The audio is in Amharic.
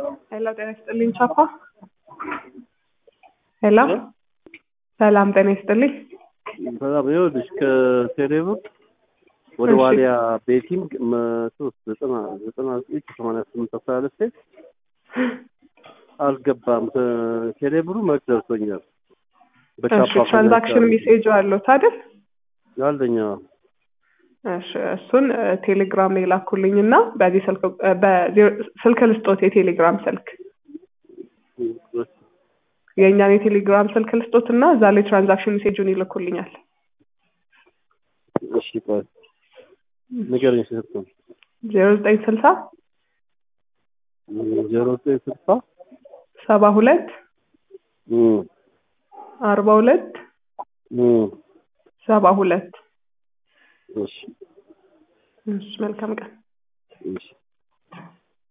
ሄሎ ጤና ይስጥልኝ ቻፓ ሄሎ ሰላም ጤና ይስጥልኝ በጣም ይኸውልሽ ከቴሌብር ወደ እሺ። ዋሊያ ቤቲንግ መቶ ዘጠና ዘጠና ዘጠኝ ሰማንያ ስምንት አስራ ሁለት ሴት አልገባም። ቴሌብሩ መልክ ደርሶኛል። እሺ ትራንዛክሽን ሜሴጅ አለው አይደል ያለኛ እሺ እሱን እ፣ ቴሌግራም ላይ ላኩልኝ እና በዚህ ስልክ እ፣ በዜሮ- ስልክ ልስጦት የቴሌግራም ስልክ የእኛን የቴሌግራም ስልክ ልስጦት እና እዛ ላይ ትራንዛክሽን ሜሴጁን ይልኩልኛል እሺ ቆይ ንገረኝ ስልክ ነው ዜሮ ዘጠኝ ስልሳ ዜሮ ዘጠኝ ስልሳ ሰባ ሁለት እም፣ አርባ ሁለት እም፣ ሰባ ሁለት እሺ እሺ መልካም ቀን እሺ